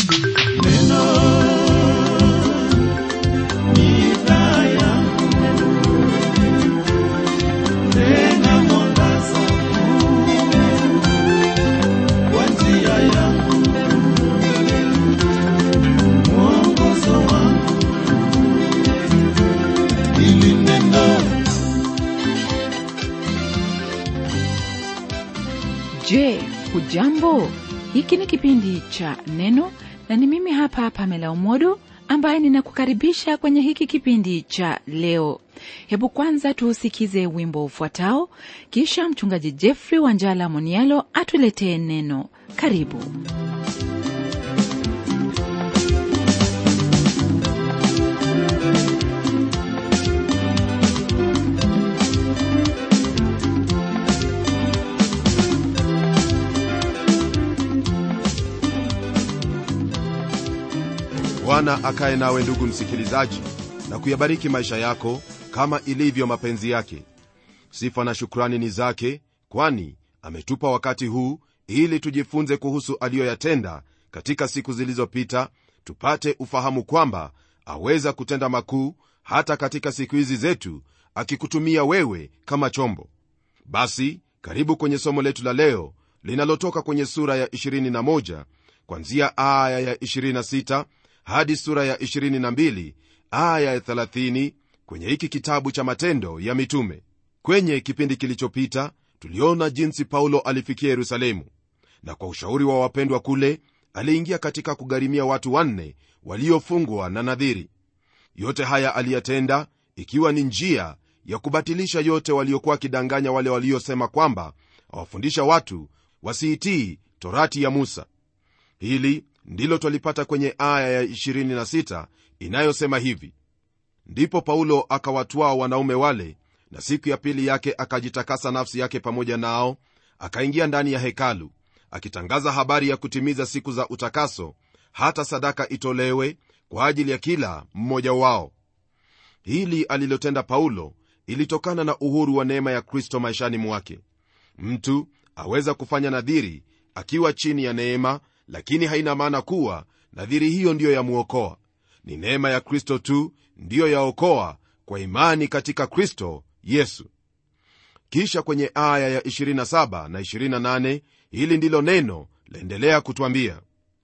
Je, hujambo? Hiki ni kipindi cha Neno na ni mimi hapa Pamela Umodo ambaye ninakukaribisha kwenye hiki kipindi cha leo. Hebu kwanza tuusikize wimbo ufuatao, kisha mchungaji Jeffrey Wanjala Monialo atuletee neno. Karibu. bwana akaye nawe ndugu msikilizaji na kuyabariki maisha yako kama ilivyo mapenzi yake sifa na shukrani ni zake kwani ametupa wakati huu ili tujifunze kuhusu aliyoyatenda katika siku zilizopita tupate ufahamu kwamba aweza kutenda makuu hata katika siku hizi zetu akikutumia wewe kama chombo basi karibu kwenye somo letu la leo linalotoka kwenye sura ya 21 kwanzia aya ya 26 hadi sura ya 22 aya ya 30 kwenye hiki kitabu cha matendo ya mitume kwenye kipindi kilichopita tuliona jinsi paulo alifikia yerusalemu na kwa ushauri wa wapendwa kule aliingia katika kugharimia watu wanne waliofungwa na nadhiri yote haya aliyatenda ikiwa ni njia ya kubatilisha yote waliokuwa wakidanganya wale waliosema kwamba awafundisha watu wasiitii torati ya musa hili ndilo twalipata kwenye aya ya 26 inayosema hivi ndipo paulo akawatwaa wanaume wale na siku ya pili yake akajitakasa nafsi yake pamoja nao akaingia ndani ya hekalu akitangaza habari ya kutimiza siku za utakaso hata sadaka itolewe kwa ajili ya kila mmoja wao hili alilotenda paulo ilitokana na uhuru wa neema ya kristo maishani mwake mtu aweza kufanya nadhiri akiwa chini ya neema lakini haina maana kuwa nadhiri hiyo ndiyo yamwokoa ni neema ya kristo tu ndiyo yaokoa kwa imani katika kristo yesu kisha kwenye aya ya 27 na 28 hili ndilo neno laendelea kutwambia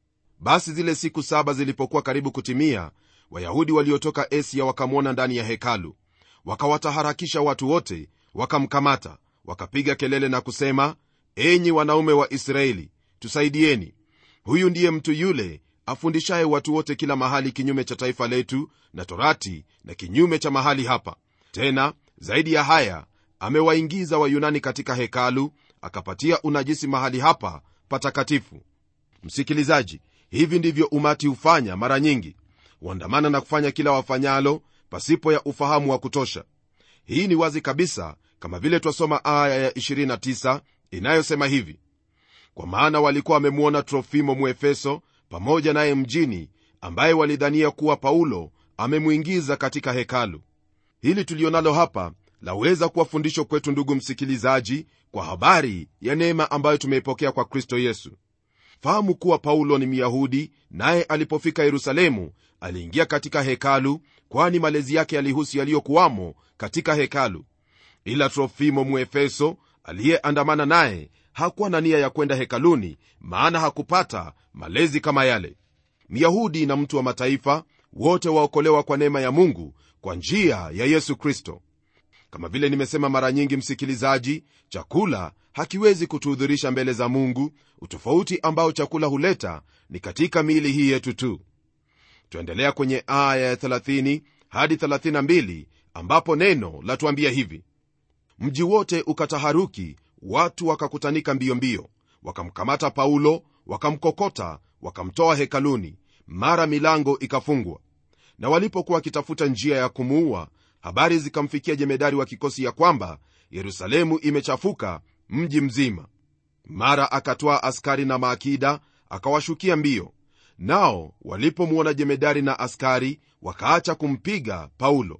basi zile siku saba zilipokuwa karibu kutimia wayahudi waliotoka asia wakamwona ndani ya hekalu wakawataharakisha watu wote wakamkamata wakapiga kelele na kusema enyi wanaume wa israeli tusaidieni huyu ndiye mtu yule afundishaye watu wote kila mahali kinyume cha taifa letu na torati na kinyume cha mahali hapa tena zaidi ya haya amewaingiza wayunani katika hekalu akapatia unajisi mahali hapa patakatifu msikilizaji hivi ndivyo umati hufanya mara nyingi huandamana na kufanya kila wafanyalo pasipo ya ufahamu wa kutosha hii ni wazi kabisa kama vile twasoma aya ya 29 inayosema hivi kwa maana walikuwa wamemwona trofimo muefeso pamoja naye mjini ambaye walidhania kuwa paulo amemwingiza katika hekalu hili tulionalo hapa laweza kuwa fundisho kwetu ndugu msikilizaji kwa habari ya neema ambayo tumeipokea kwa kristo yesu fahamu kuwa paulo ni myahudi naye alipofika yerusalemu aliingia katika hekalu kwani malezi yake yalihusu yaliyokuwamo katika hekalu ila trofimo muefeso aliyeandamana naye hakuwa na nia ya kwenda hekaluni maana hakupata malezi kama yale myahudi na mtu wa mataifa wote waokolewa kwa neema ya mungu kwa njia ya yesu kristo kama vile nimesema mara nyingi msikilizaji chakula hakiwezi kutuhudhurisha mbele za mungu utofauti ambao chakula huleta ni katika miili hii yetu tu twaendelea kwenye aya ya 30 hadi 32 ambapo neno latuambia hivi mji wote ukataharuki watu wakakutanika mbio mbio wakamkamata paulo wakamkokota wakamtoa hekaluni mara milango ikafungwa na walipokuwa wakitafuta njia ya kumuua habari zikamfikia jemedari wa kikosi ya kwamba yerusalemu imechafuka mji mzima mara akatwaa askari na maakida akawashukia mbio nao walipomwona jemedari na askari wakaacha kumpiga paulo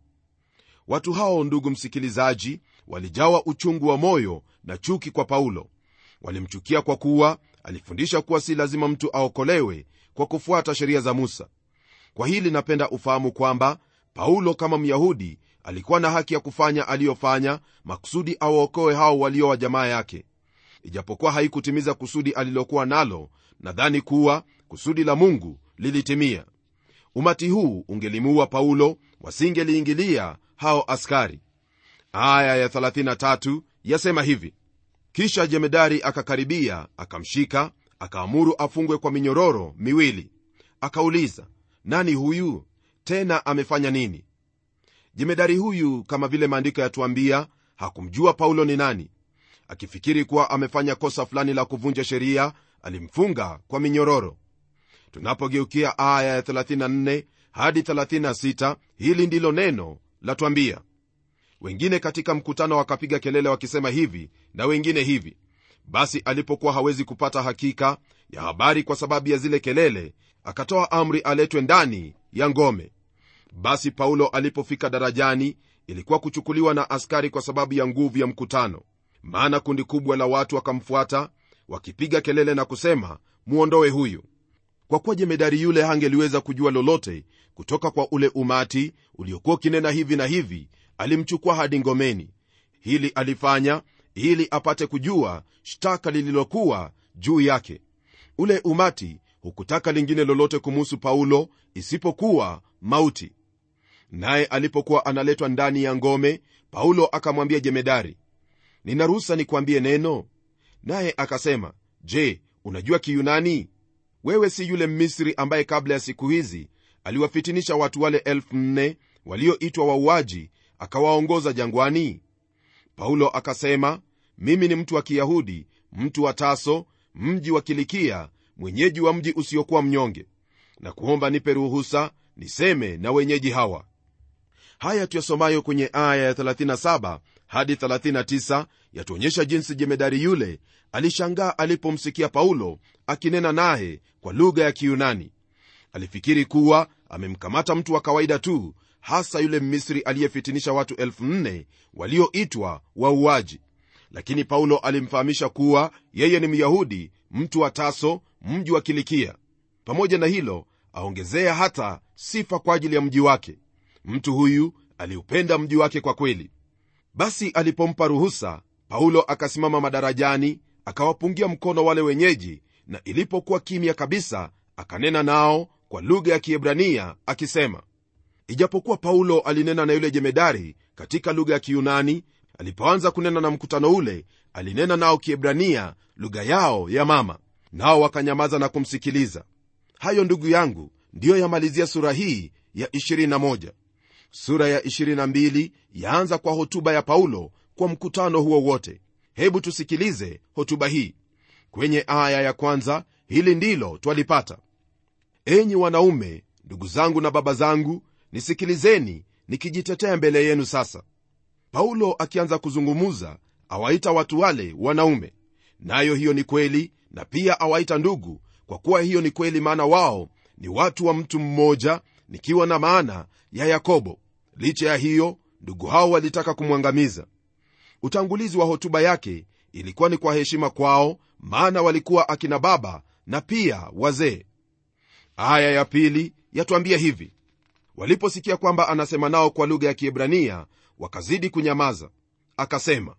watu hao ndugu msikilizaji walijawa uchungu wa moyo na chuki kwa paulo walimchukia kwa kuwa alifundisha kuwa si lazima mtu aokolewe kwa kufuata sheria za musa kwa hili napenda ufahamu kwamba paulo kama myahudi alikuwa na haki ya kufanya aliyofanya makusudi awaokoe hao walio wa jamaa yake ijapokuwa haikutimiza kusudi alilokuwa nalo nadhani kuwa kusudi la mungu lilitimia umati huu ungelimuua paulo wasingeliingilia hao askari aya ya 33 yasema hivi kisha jemedari akakaribia akamshika akaamuru afungwe kwa minyororo miwili akauliza nani huyu tena amefanya nini jemedari huyu kama vile maandiko yatuambia hakumjua paulo ni nani akifikiri kuwa amefanya kosa fulani la kuvunja sheria alimfunga kwa minyororo tunapogeukia aya ya 34 hadi 36 hili ndilo neno latwambia wengine katika mkutano wakapiga kelele wakisema hivi na wengine hivi basi alipokuwa hawezi kupata hakika ya habari kwa sababu ya zile kelele akatoa amri aletwe ndani ya ngome basi paulo alipofika darajani ilikuwa kuchukuliwa na askari kwa sababu ya nguvu ya mkutano maana kundi kubwa la watu wakamfuata wakipiga kelele na kusema muondoe huyu kwa kuwa jemedari yule hangeliweza kujua lolote kutoka kwa ule umati uliokuwa ukinena hivi na hivi alimchukua hadi ngomeni hili alifanya ili apate kujua shtaka lililokuwa juu yake ule umati hukutaka lingine lolote kumuhusu paulo isipokuwa mauti naye alipokuwa analetwa ndani ya ngome paulo akamwambia jemedari nina ruhusa nikwambie neno naye akasema je unajua kiyunani wewe si yule mmisri ambaye kabla ya siku hizi aliwafitinisha watu wale elfu nne walioitwa wauaji akawaongoza jangwani paulo akasema mimi ni mtu wa kiyahudi mtu wa taso mji wa kilikia mwenyeji wa mji usiokuwa mnyonge na kuomba nipe ruhusa niseme na wenyeji hawa haya tuyasomayo kwenye aya ya 37 hadi 39 yatuonyesha jinsi jemedari yule alishangaa alipomsikia paulo akinena naye kwa lugha ya kiyunani alifikiri kuwa amemkamata mtu wa kawaida tu hasa yule mmisri aliyefitinisha watu 4 walioitwa wauaji lakini paulo alimfahamisha kuwa yeye ni myahudi mtu wa taso mji wa kilikia pamoja na hilo aongezea hata sifa kwa ajili ya mji wake mtu huyu aliupenda mji wake kwa kweli basi alipompa ruhusa paulo akasimama madarajani akawapungia mkono wale wenyeji na ilipokuwa kimya kabisa akanena nao kwa lugha ya kiebrania akisema ijapokuwa paulo alinena na yule jemedari katika lugha ya kiyunani alipoanza kunena na mkutano ule alinena nao kiebrania lugha yao ya mama nao wakanyamaza na kumsikiliza hayo ndugu yangu ndiyo yamalizia sura hii ya 21 sura ya 22 yaanza kwa hotuba ya paulo kwa mkutano huo wote hebu tusikilize hotuba hii kwenye aya ya kwanza hili ndilo twalipata enyi wanaume ndugu zangu na baba zangu nisikilizeni nikijitetea mbele yenu sasa paulo akianza kuzungumuza awaita watu wale wanaume nayo hiyo ni kweli na pia awaita ndugu kwa kuwa hiyo ni kweli maana wao ni watu wa mtu mmoja nikiwa na maana ya yakobo licha ya hiyo ndugu hao walitaka kumwangamiza utangulizi wa hotuba yake ilikuwa ni kwa heshima kwao maana walikuwa akina baba na pia wazee aya ya pili yatwambia hivi waliposikia kwamba anasema nao kwa lugha ya kiebrania wakazidi kunyamaza akasema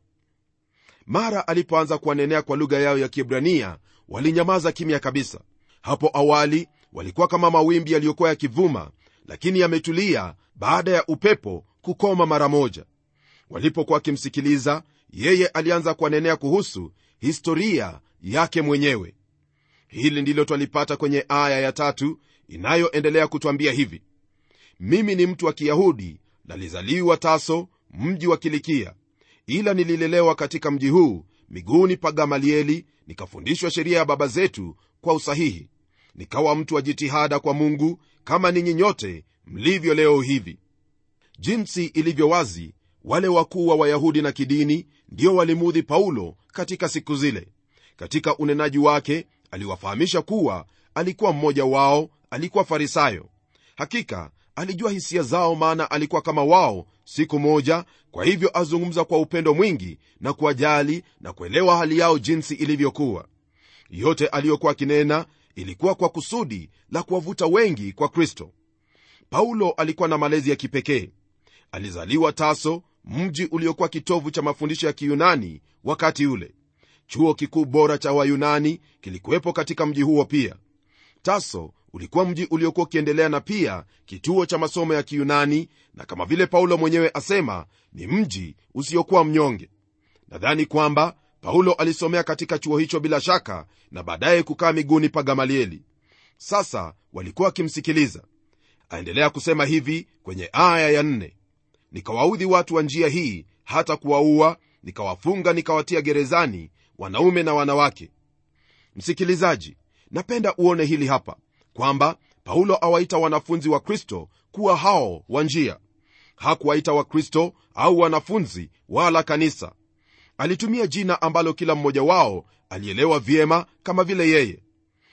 mara alipoanza kuwanenea kwa lugha yao ya kiebrania walinyamaza kimya kabisa hapo awali walikuwa kama mawimbi yaliyokuwa yakivuma lakini yametulia baada ya upepo kukoma mara moja walipokuwa wakimsikiliza yeye alianza kuwanenea kuhusu historia yake mwenyewe hili ndilo twalipata kwenye aya ya tatu inayoendelea kutwambia hivi mimi ni mtu wa kiyahudi nalizaliwa taso mji wa kilikia ila nililelewa katika mji huu miguuni pa gamalieli nikafundishwa sheria ya baba zetu kwa usahihi nikawa mtu wa jitihada kwa mungu kama ninyi nyote mlivyo leo hivi jinsi ilivyo wazi wale wakuu wa wayahudi na kidini ndio walimuudhi paulo katika siku zile katika unenaji wake aliwafahamisha kuwa alikuwa mmoja wao alikuwa farisayo hakika alijua hisia zao maana alikuwa kama wao siku moja kwa hivyo azungumza kwa upendo mwingi na kuwajali na kuelewa hali yao jinsi ilivyokuwa yote aliyokuwa akinena ilikuwa kwa kusudi la kuwavuta wengi kwa kristo paulo alikuwa na malezi ya kipekee alizaliwa taso mji uliokuwa kitovu cha mafundisho ya kiyunani wakati ule chuo kikuu bora cha wayunani kilikuwepo katika mji huo pia taso ulikuwa mji uliokuwa ukiendelea na pia kituo cha masomo ya kiyunani na kama vile paulo mwenyewe asema ni mji usiokuwa mnyonge nadhani kwamba paulo alisomea katika chuo hicho bila shaka na baadaye kukaa miguuni pa gamalieli sasa walikuwa wakimsikiliza aendelea kusema hivi kwenye aya ya nne nikawaudhi watu wa njia hii hata kuwaua nikawafunga nikawatia gerezani wanaume na wanawake msikilizaji napenda uone hili hapa kwamba paulo awaita wanafunzi wa kristo kuwa hao wa njia hakuwaita wakristo au wanafunzi wala kanisa alitumia jina ambalo kila mmoja wao alielewa vyema kama vile yeye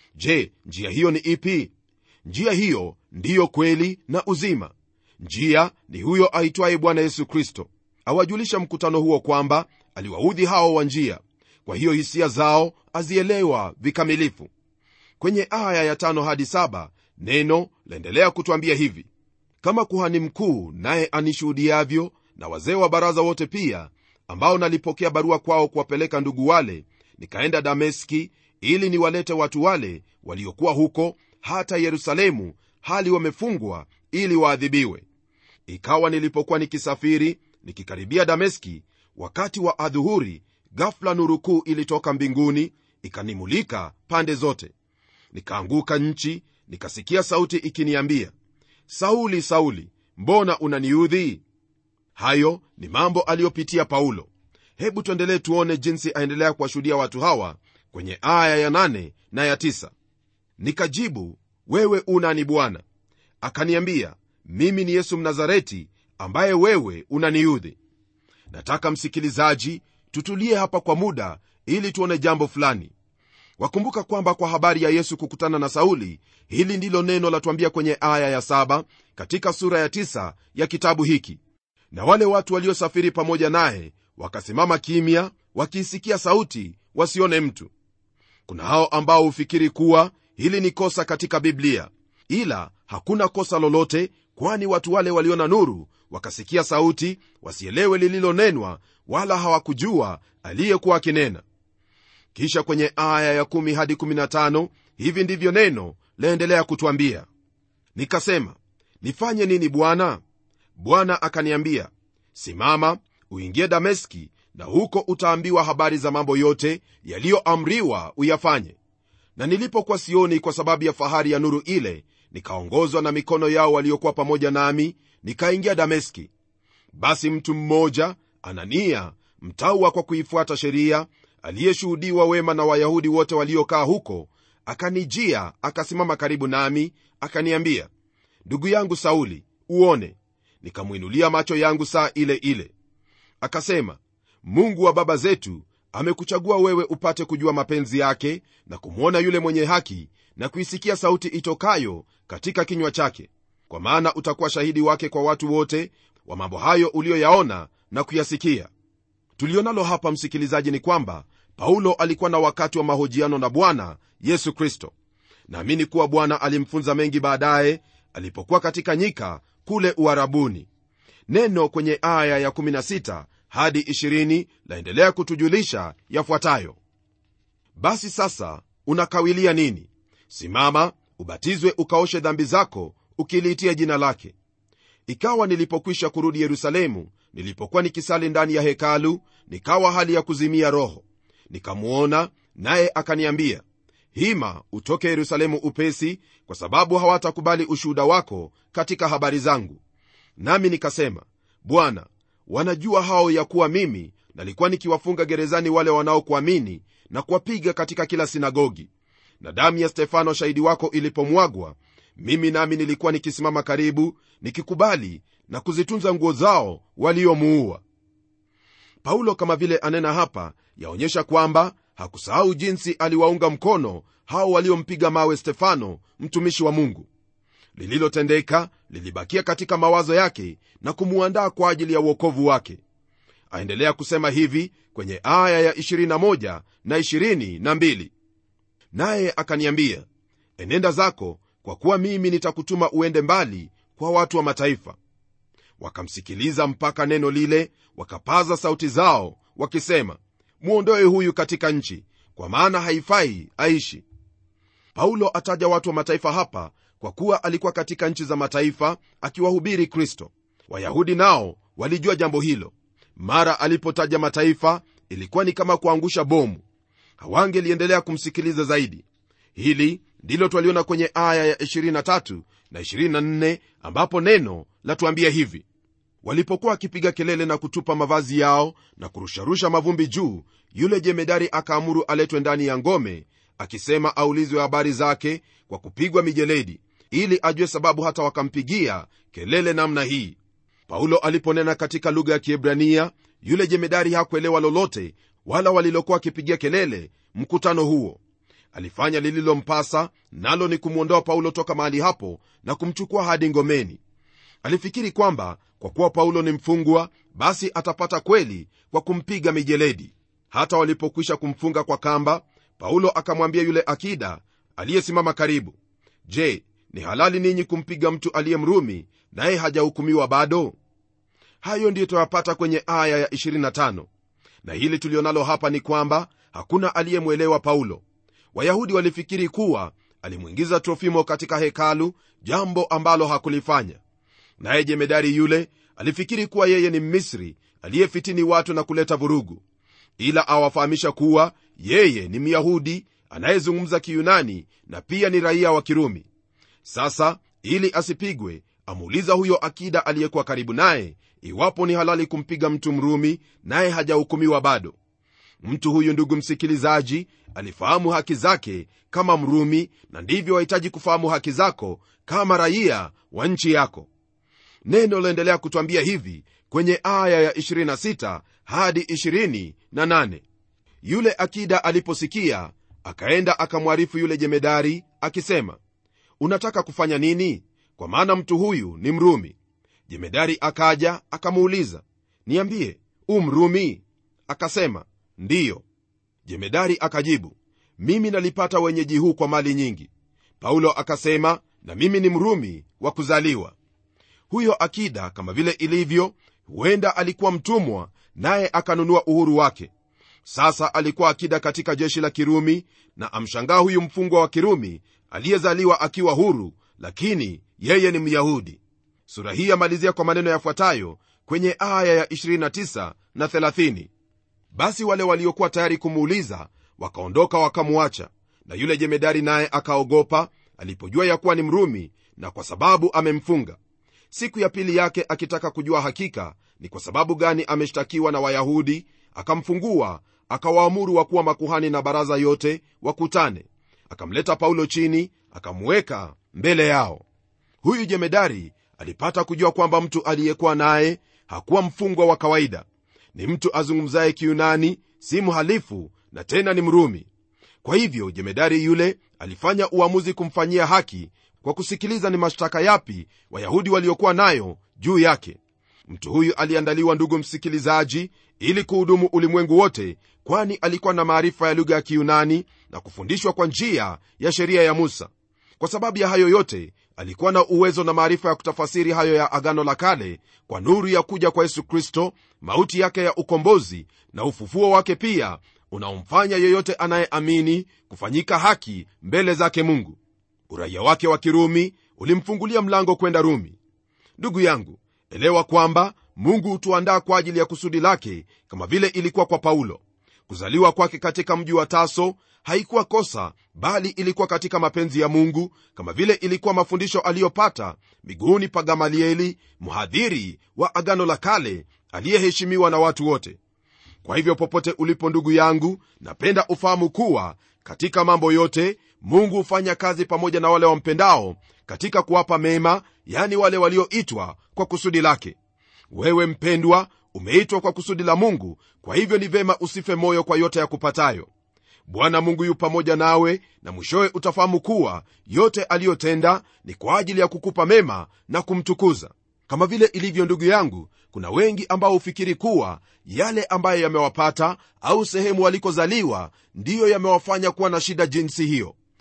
je njia hiyo ni ipi njia hiyo ndiyo kweli na uzima njia ni huyo aitwaye bwana yesu kristo awajulisha mkutano huo kwamba aliwaudhi hao wa njia kwa hiyo hisia zao azielewa vikamilifu kwenye aya ya tano hadi saba neno laendelea kutwambia hivi kama kuhani mkuu naye anishuhudiavyo na wazee wa baraza wote pia ambao nalipokea barua kwao kuwapeleka ndugu wale nikaenda dameski ili niwalete watu wale waliokuwa huko hata yerusalemu hali wamefungwa ili waadhibiwe ikawa nilipokuwa nikisafiri nikikaribia dameski wakati wa adhuhuri gafla nuru kuu ilitoka mbinguni ikanimulika pande zote nikaanguka nchi nikasikia sauti ikiniambia sauli sauli mbona unaniudhi hayo ni mambo aliyopitia paulo hebu tuendelee tuone jinsi aendelea kuwashuhudia watu hawa kwenye aya ya nane na ya tisa. nikajibu wewe unani bwana akaniambia mimi ni yesu mnazareti ambaye wewe unaniudhi nataka msikilizaji tutulie hapa kwa muda ili tuone jambo fulani wakumbuka kwamba kwa habari ya yesu kukutana na sauli hili ndilo neno latuambia kwenye aya ya saba katika sura ya tisa ya kitabu hiki na wale watu waliosafiri pamoja naye wakasimama kimya wakiisikia sauti wasione mtu kuna hao ambao hufikiri kuwa hili ni kosa katika biblia ila hakuna kosa lolote kwani watu wale waliona nuru wakasikia sauti wasielewe lililonenwa wala hawakujua aliyekuwa akinena kisha kwenye aya ya 1 hadi 15 hivi ndivyo neno laendelea kutwambia nikasema nifanye nini bwana bwana akaniambia simama uingie dameski na huko utaambiwa habari za mambo yote yaliyoamriwa uyafanye na nilipokuwa sioni kwa sababu ya fahari ya nuru ile nikaongozwa na mikono yao waliokuwa pamoja nami nikaingia dameski basi mtu mmoja anania mtawa kwa kuifuata sheria aliyeshuhudiwa wema na wayahudi wote waliokaa huko akanijia akasimama karibu nami akaniambia ndugu yangu sauli uone nikamwinulia macho yangu saa ile ile akasema mungu wa baba zetu amekuchagua wewe upate kujua mapenzi yake na kumwona yule mwenye haki na kuisikia sauti itokayo katika kinywa chake kwa maana utakuwa shahidi wake kwa watu wote wa mambo hayo uliyoyaona na kuyasikia tulionalo hapa msikilizaji ni kwamba paulo alikuwa na wakati wa mahojiano na bwana yesu kristo naamini kuwa bwana alimfunza mengi baadaye alipokuwa katika nyika kule uharabuni neno kwenye aya ya 16 hadi 20 laendelea kutujulisha yafuatayo basi sasa unakawilia nini simama ubatizwe ukaoshe dhambi zako ukiliitia jina lake ikawa nilipokwisha kurudi yerusalemu nilipokuwa nikisali ndani ya hekalu nikawa hali ya kuzimia roho nikamwona naye akaniambia hima utoke yerusalemu upesi kwa sababu hawatakubali ushuhuda wako katika habari zangu nami nikasema bwana wanajua hao ya kuwa mimi nalikuwa nikiwafunga gerezani wale wanaokuamini na kuwapiga katika kila sinagogi na damu ya stefano shahidi wako ilipomwagwa mimi nami nilikuwa nikisimama karibu nikikubali na kuzitunza nguo zao waliomuua paulo kama vile anena hapa yaonyesha kwamba hakusahau jinsi aliwaunga mkono hao waliompiga mawe stefano mtumishi wa mungu lililotendeka lilibakia katika mawazo yake na kumuandaa kwa ajili ya uokovu wake aendelea kusema hivi kwenye aya ya 21 na 22 naye akaniambia enenda zako kwa kuwa mimi nitakutuma uende mbali kwa watu wa mataifa wakamsikiliza mpaka neno lile wakapaza sauti zao wakisema mwondoe huyu katika nchi kwa maana haifai aishi paulo ataja watu wa mataifa hapa kwa kuwa alikuwa katika nchi za mataifa akiwahubiri kristo wayahudi nao walijua jambo hilo mara alipotaja mataifa ilikuwa ni kama kuangusha bomu hawangeliendelea kumsikiliza zaidi hili ndilo twaliona kwenye aya ya 23 na 24 ambapo neno latuambia hivi walipokuwa wakipiga kelele na kutupa mavazi yao na kurusharusha mavumbi juu yule jemedari akaamuru aletwe ndani ya ngome akisema aulizwe habari zake kwa kupigwa mijeledi ili ajue sababu hata wakampigia kelele namna hii paulo aliponena katika lugha ya kiebrania yule jemedari hakuelewa lolote wala walilokuwa wakipigia kelele mkutano huo alifanya lililompasa nalo ni kumwondoa paulo toka mahali hapo na kumchukua hadi ngomeni alifikiri kwamba kwa kuwa paulo ni mfungwa basi atapata kweli kwa kumpiga mijeledi hata walipokwisha kumfunga kwa kamba paulo akamwambia yule akida aliyesimama karibu je ni halali ninyi kumpiga mtu aliye mrumi naye hajahukumiwa bado hayo ndiyo tuyapata kwenye aya ya 25 na hili tulionalo hapa ni kwamba hakuna aliyemwelewa paulo wayahudi walifikiri kuwa alimwingiza trofimo katika hekalu jambo ambalo hakulifanya naye jemedari yule alifikiri kuwa yeye ni mmisri aliyefitini watu na kuleta vurugu ila awafahamisha kuwa yeye ni myahudi anayezungumza kiyunani na pia ni raia wa kirumi sasa ili asipigwe amuuliza huyo akida aliyekuwa karibu naye iwapo ni halali kumpiga mtu mrumi naye hajahukumiwa bado mtu huyu ndugu msikilizaji alifahamu haki zake kama mrumi na ndivyo wahitaji kufahamu haki zako kama raia wa nchi yako neno laendelea kutwambia hivi kwenye aya ya 26 hadi 28 yule akida aliposikia akaenda akamwarifu yule jemedari akisema unataka kufanya nini kwa maana mtu huyu ni mrumi jemedari akaja akamuuliza niambie u mrumi akasema ndiyo jemedari akajibu mimi nalipata wenyeji huu kwa mali nyingi paulo akasema na mimi ni mrumi wa kuzaliwa huyo akida kama vile ilivyo huenda alikuwa mtumwa naye akanunua uhuru wake sasa alikuwa akida katika jeshi la kirumi na amshangaa huyu mfungwa wa kirumi aliyezaliwa akiwa huru lakini yeye ni myahudi sura hii yamalizia kwa maneno yafuatayo kwenye aya ya 29 na 30 basi wale waliokuwa tayari kumuuliza wakaondoka wakamwacha na yule jemedari naye akaogopa alipojua ya kuwa ni mrumi na kwa sababu amemfunga siku ya pili yake akitaka kujua hakika ni kwa sababu gani ameshtakiwa na wayahudi akamfungua akawaamuru wakuwa makuhani na baraza yote wakutane akamleta paulo chini akamweka mbele yao huyu jemedari alipata kujua kwamba mtu aliyekuwa naye hakuwa mfungwa wa kawaida ni mtu azungumzaye kiunani si mhalifu na tena ni mrumi kwa hivyo jemedari yule alifanya uamuzi kumfanyia haki kwa kusikiliza ni mashtaka yapi wayahudi waliokuwa nayo juu yake mtu huyu aliandaliwa ndugu msikilizaji ili kuhudumu ulimwengu wote kwani alikuwa na maarifa ya lugha ya kiyunani na kufundishwa kwa njia ya sheria ya musa kwa sababu ya hayo yote alikuwa na uwezo na maarifa ya kutafasiri hayo ya agano la kale kwa nuru ya kuja kwa yesu kristo mauti yake ya ukombozi na ufufuo wake pia unaomfanya yeyote anayeamini kufanyika haki mbele zake mungu uraia wake wa kirumi ulimfungulia mlango kwenda rumi ndugu yangu elewa kwamba mungu hutuandaa kwa ajili ya kusudi lake kama vile ilikuwa kwa paulo kuzaliwa kwake katika mji wa taso haikuwa kosa bali ilikuwa katika mapenzi ya mungu kama vile ilikuwa mafundisho aliyopata miguuni pa gamalieli mhadhiri wa agano la kale aliyeheshimiwa na watu wote kwa hivyo popote ulipo ndugu yangu napenda ufahamu kuwa katika mambo yote mungu hufanya kazi pamoja na wale wampendao katika kuwapa mema yani wale walioitwa kwa kusudi lake wewe mpendwa umeitwa kwa kusudi la mungu kwa hivyo ni vema usife moyo kwa yote ya kupatayo bwana mungu yu pamoja nawe na mwishowe utafahamu kuwa yote aliyotenda ni kwa ajili ya kukupa mema na kumtukuza kama vile ilivyo ndugu yangu kuna wengi ambao hufikiri kuwa yale ambayo yamewapata au sehemu walikozaliwa ndiyo yamewafanya kuwa na shida jinsi hiyo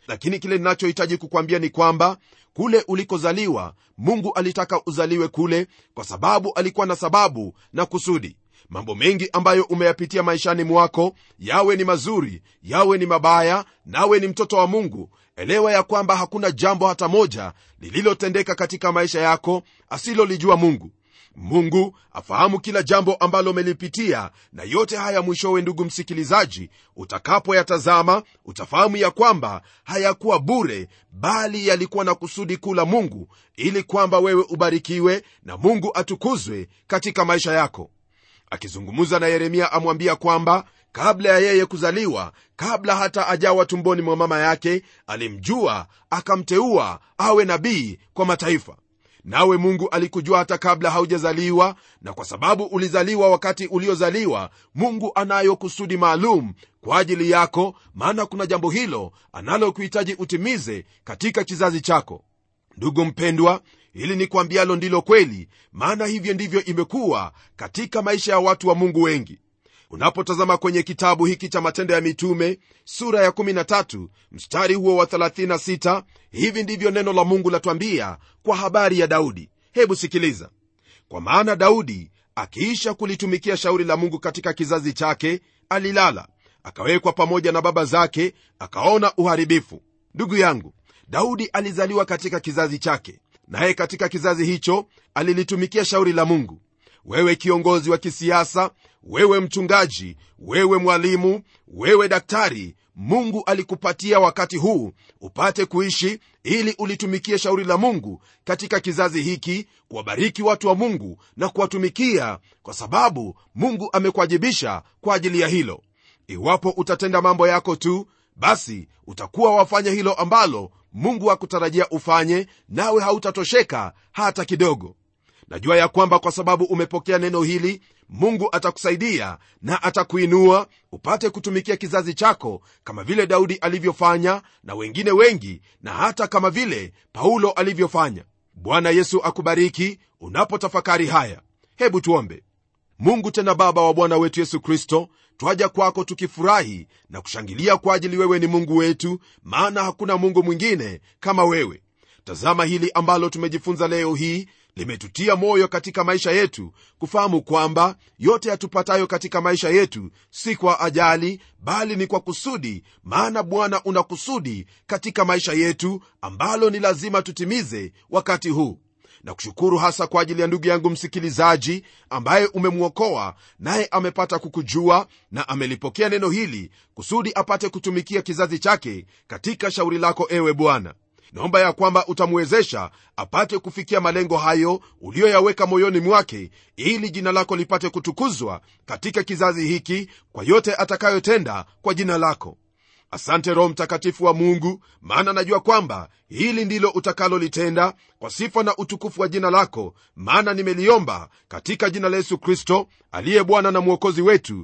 lakini kile ninachohitaji kukwambia ni kwamba kule ulikozaliwa mungu alitaka uzaliwe kule kwa sababu alikuwa na sababu na kusudi mambo mengi ambayo umeyapitia maishani mwako yawe ni mazuri yawe ni mabaya nawe ni mtoto wa mungu elewa ya kwamba hakuna jambo hata moja lililotendeka katika maisha yako asilolijua mungu mungu afahamu kila jambo ambalo umelipitia na yote haya mwishowe ndugu msikilizaji utakapoyatazama utafahamu ya kwamba hayakuwa bure bali yalikuwa na kusudi kuu la mungu ili kwamba wewe ubarikiwe na mungu atukuzwe katika maisha yako akizungumza na yeremia amwambia kwamba kabla ya yeye kuzaliwa kabla hata ajawa tumboni mwa mama yake alimjua akamteua awe nabii kwa mataifa nawe mungu alikujua hata kabla haujazaliwa na kwa sababu ulizaliwa wakati uliozaliwa mungu anayo kusudi maalum kwa ajili yako maana kuna jambo hilo analokuhitaji utimize katika kizazi chako ndugu mpendwa hili ni kwambialo ndilo kweli maana hivyo ndivyo imekuwa katika maisha ya watu wa mungu wengi unapotazama kwenye kitabu hiki cha matendo ya mitume sura ya 13 mstari huo wa 36 hivi ndivyo neno la mungu latwambia kwa habari ya daudi hebu sikiliza kwa maana daudi akiisha kulitumikia shauri la mungu katika kizazi chake alilala akawekwa pamoja na baba zake akaona uharibifu ndugu yangu daudi alizaliwa katika kizazi chake naye katika kizazi hicho alilitumikia shauri la mungu wewe kiongozi wa kisiasa wewe mchungaji wewe mwalimu wewe daktari mungu alikupatia wakati huu upate kuishi ili ulitumikie shauri la mungu katika kizazi hiki kuwabariki watu wa mungu na kuwatumikia kwa sababu mungu amekuajibisha kwa ajili ya hilo iwapo utatenda mambo yako tu basi utakuwa wafanya hilo ambalo mungu akutarajia ufanye nawe hautatosheka hata kidogo najua ya kwamba kwa sababu umepokea neno hili mungu atakusaidia na atakuinua upate kutumikia kizazi chako kama vile daudi alivyofanya na wengine wengi na hata kama vile paulo alivyofanya bwana yesu akubariki unapotafakari haya hebu tuombe mungu tena baba wa bwana wetu yesu kristo twaja kwako tukifurahi na kushangilia kwa ajili wewe ni mungu wetu maana hakuna mungu mwingine kama wewe tazama hili ambalo tumejifunza leo hii limetutia moyo katika maisha yetu kufahamu kwamba yote yatupatayo katika maisha yetu si kwa ajali bali ni kwa kusudi maana bwana una kusudi katika maisha yetu ambalo ni lazima tutimize wakati huu na kushukuru hasa kwa ajili ya ndugu yangu msikilizaji ambaye umemwokoa naye amepata kukujua na amelipokea neno hili kusudi apate kutumikia kizazi chake katika shauri lako ewe bwana naomba ya kwamba utamwezesha apate kufikia malengo hayo uliyoyaweka moyoni mwake ili jina lako lipate kutukuzwa katika kizazi hiki kwa yote atakayotenda kwa jina lako asante roho mtakatifu wa mungu maana najua kwamba hili ndilo utakalolitenda kwa sifa na utukufu wa jina lako maana nimeliomba katika jina la yesu kristo aliye bwana na mwokozi wetu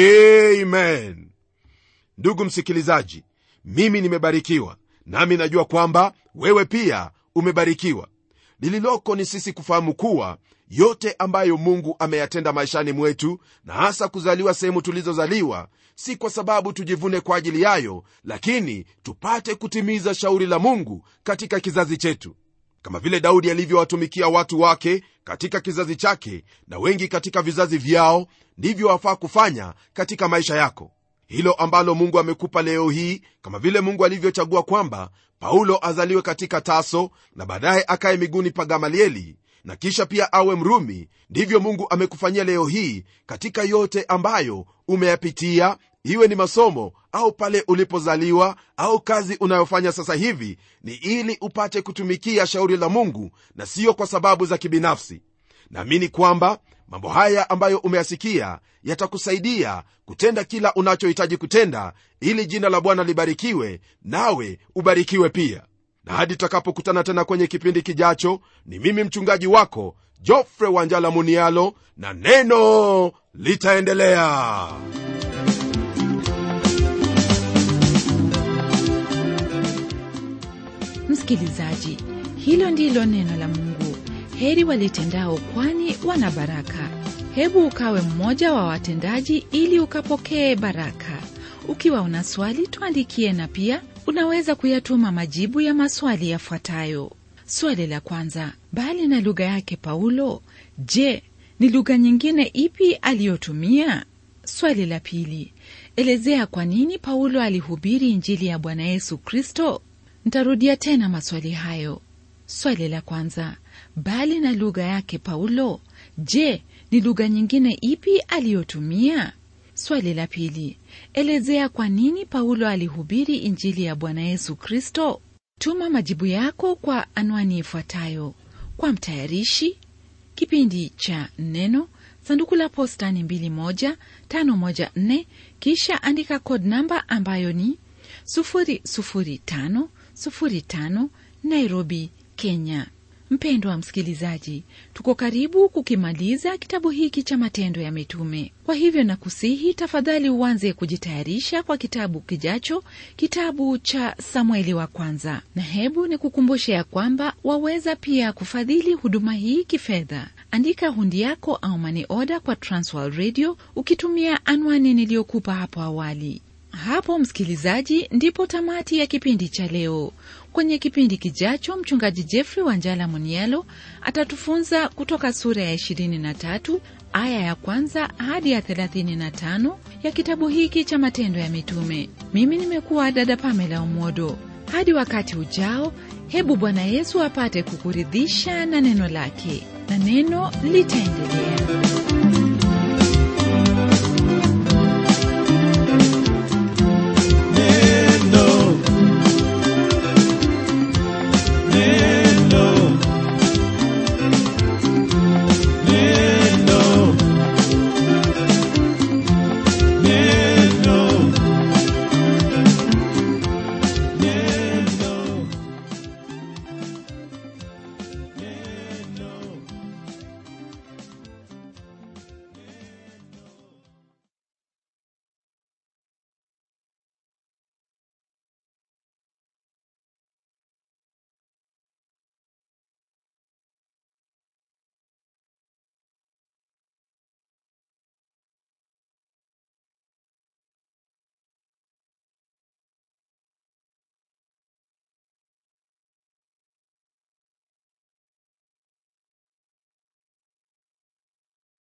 amen ndugu msikilizaji mimi nimebarikiwa nami najua kwamba wewe pia umebarikiwa lililoko ni sisi kufahamu kuwa yote ambayo mungu ameyatenda maishani mwetu na hasa kuzaliwa sehemu tulizozaliwa si kwa sababu tujivune kwa ajili yayo lakini tupate kutimiza shauri la mungu katika kizazi chetu kama vile daudi alivyowatumikia watu wake katika kizazi chake na wengi katika vizazi vyao ndivyo wafaa kufanya katika maisha yako hilo ambalo mungu amekupa leo hii kama vile mungu alivyochagua kwamba paulo azaliwe katika taso na baadaye akaye miguuni pa gamalieli na kisha pia awe mrumi ndivyo mungu amekufanyia leo hii katika yote ambayo umeyapitia iwe ni masomo au pale ulipozaliwa au kazi unayofanya sasa hivi ni ili upate kutumikia shauri la mungu na siyo kwa sababu za kibinafsi naamini kwamba mambo haya ambayo umeyasikia yatakusaidia kutenda kila unachohitaji kutenda ili jina la bwana libarikiwe nawe ubarikiwe pia na hadi tutakapokutana tena kwenye kipindi kijacho ni mimi mchungaji wako jofre wanjala munialo na neno litaendelea msikilizaji hilo ndilo neno la mungu heri walitendao kwani wana baraka hebu ukawe mmoja wa watendaji ili ukapokee baraka ukiwa una swali tuandikie na pia unaweza kuyatuma majibu ya maswali yafuatayo swali la kwanza bali na lugha yake paulo je ni lugha nyingine ipi aliyotumia swali la pili elezea kwa nini paulo alihubiri injili ya bwana yesu kristo ntarudia tena maswali hayo swali la kwanza bali na lugha yake paulo je ni lugha nyingine ipi aliyotumia swali la pili elezea kwa nini paulo alihubiri injili ya bwana yesu kristo tuma majibu yako kwa anwani ifuatayo kwa mtayarishi kipindi cha neno sanduku la posta ni 21514 kisha andika code namba ambayo ni 00505 nairobi kenya mpendwa msikilizaji tuko karibu kukimaliza kitabu hiki cha matendo ya mitume kwa hivyo nakusihi tafadhali uanze kujitayarisha kwa kitabu kijacho kitabu cha samueli wa kwanza na hebu nikukumbushe ya kwamba waweza pia kufadhili huduma hii kifedha andika hundi yako au mani oda kwa transworld radio ukitumia anwani niliyokupa hapo awali hapo msikilizaji ndipo tamati ya kipindi cha leo kwenye kipindi kijacho mchungaji jeffrey wanjala munialo atatufunza kutoka sura ya 23 aya ya kwanza hadi ya 35 ya kitabu hiki cha matendo ya mitume mimi nimekuwa dada pamela umodo hadi wakati ujao hebu bwana yesu apate kukuridhisha na neno lake na neno litaendelea